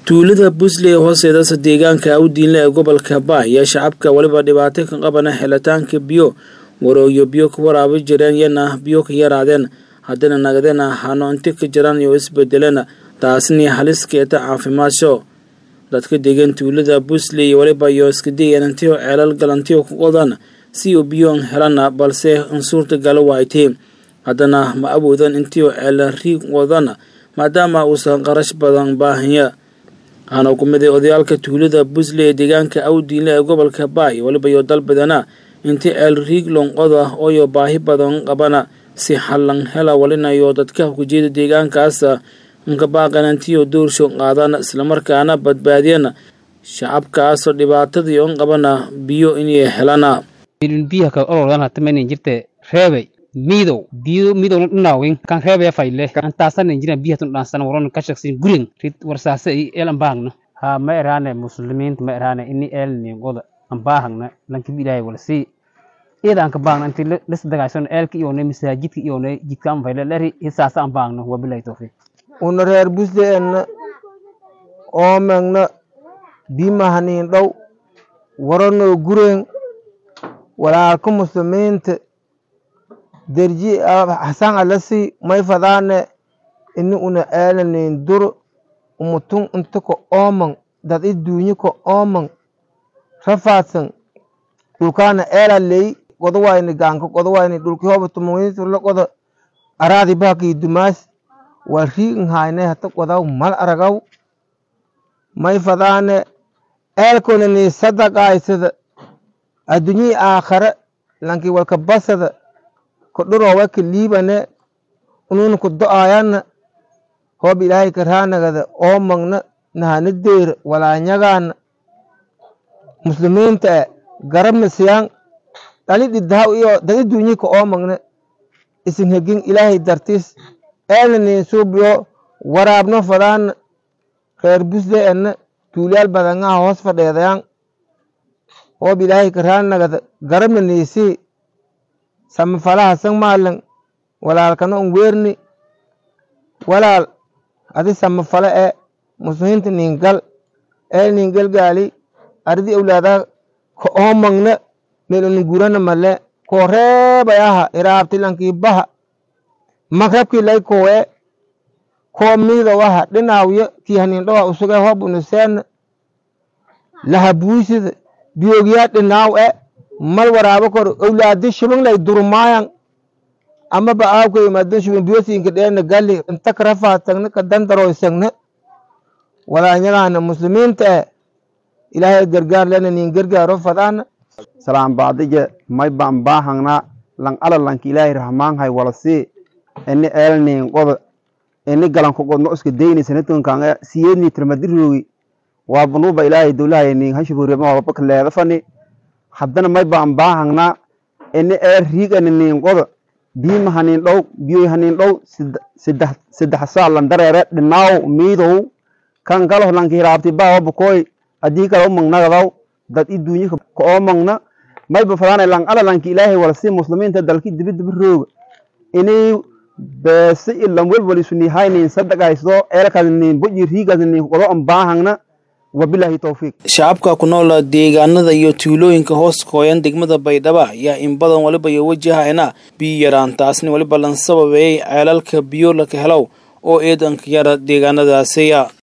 tuulada busley ee hoosteedasa deegaanka awdiinle ee gobolka baah ayaa shacabka weliba dhibaato ka qabana helitaanka biyo warooyo biyo ka waraabi jireen yana biyo ka yaraadeen haddana nagadena hano inti ka jiraan iyo isbedelena taasni halis keeta caafimaasho dadka degan tuulada busley iyo weliba iyo iska dayeen intiyo ceelal galantiyo ku qodan si uu biyo helana balse in suurtagala waaytay haddana ma awoodan intiyo ceela riig wadana maadaama uusan qarash badan baahanya waxaana ku miday odayaalka tuulada busley ee deegaanka awdiinle ee gobolka baay weliba iyo dalbadana inti ceel riig lonqoda ooyo baahi badan qabana si xallan hela walinayo dadka hukujeeda deegaankaas inkabaaqanantiyo doorsho qaadana islamarkaana badbaadiyana shacabkaasoo dhibaatadii on qabana biyo inay helana biyaha ka olodan hatamanin jirte reebay miidow biyo miidow dhinaawin kan reebaya fayle antaasanin jiran biyatun dhaansan waron kashaksin gurin rid warsaase i el ambaagna ha ma eraane muslimiinta ma eraane ini el ningoda ambaahagna lankib ilaahay walsi iyada anka baagna inti lisdagayson eelka iyone masaajidka iyone jidka an fayle leri hisaasa ambaagna wabilahi tawfiiq una reer busle enna oomengna bimahanin dhow waranoo gureen walaalka muslimiinta derji hasan alasi may fadaane ini una eelanin dur umutun inta ka ooman dad i duunyi ka ooman rafaadsan dhulkaana eela ley goda wayni gaanka goda wayni dhulki hoba tumungiturla goda araadi bahaki dumaas waa riigin hayne hata godaw mal aragaw may fadaane eelkona ni sadaqaysada addunyii aakhare lanki walka basada ka dhuroowa ka liibane ununa ku do'ayana hoob ilaahay ka raanagada oomagna nahana deera walaanyagaana muslimiinta e garabna siyaan dhali dhiddahaw iyo dadi duunyi ka oomagna isin hegin ilaahay dartis eelna nin suubiyo waraabno fadaana reer busle enna tuulyaal badangaha hoos fadheedayaan hoob ilaahay ka raanagada garabna niisii samafalaha san maalan walaalkana un weerni walaal adi samafale e muslimiinta ningal ee ningal gaali ardi awlaada ka oomagna meel una gurana male koo reebayaha iraabti lankii baha magrabkii lay kowe koo miidowaha dhinaawyo kii hanindhowa usuge hob unuseena laha buisida biyoogyaa dhinaaw e mal waraabo kor awlaadi shubin lay durmaayan ama ba aabka imaadin shubin biyosiinka dheena gali inta ka rafaadtagna ka dandaroysagna walaanyagaana muslimiinta e ilaahay gargaar lena nin gargaaro fadaana salaan baadije may baan baahangna lang ala lanki ilaahay rahmaanhay walasi ini eelnin qoda ini galanku qodno iska deyni sanatunkan siyeedni tirmadirogi waa banuuba ilaahay dowlahay nin hashuburiama walba kaleeda fani haddana may baan baahangna ini eel riigani nin qoda biima hanin dhow biyoy hanin dhow saddex saa landareere dhinaaw miidow kan kalo lanki hiraabti baawa bukoy haddii kale umagnagadaw dad i duunyi ka oomagna mayba fadaana lang ala lanki ilaahay walasi muslimiinta dalki dibidibi rooga ini beese ilan welwalisuniihaynin sadaqayso eelkaasnin boji riigaasnin qodo an baahangna wabilaahi towfiiq shacabka ku nool deegaanada iyo tuulooyinka hoos kooyan degmada baydhaba ayaa in badan weliba iyo wajahayna biyo yaraan taasni weliba lan sababeeyey ceelalka biyo laka helow oo eedanka yara deegaanadaasiya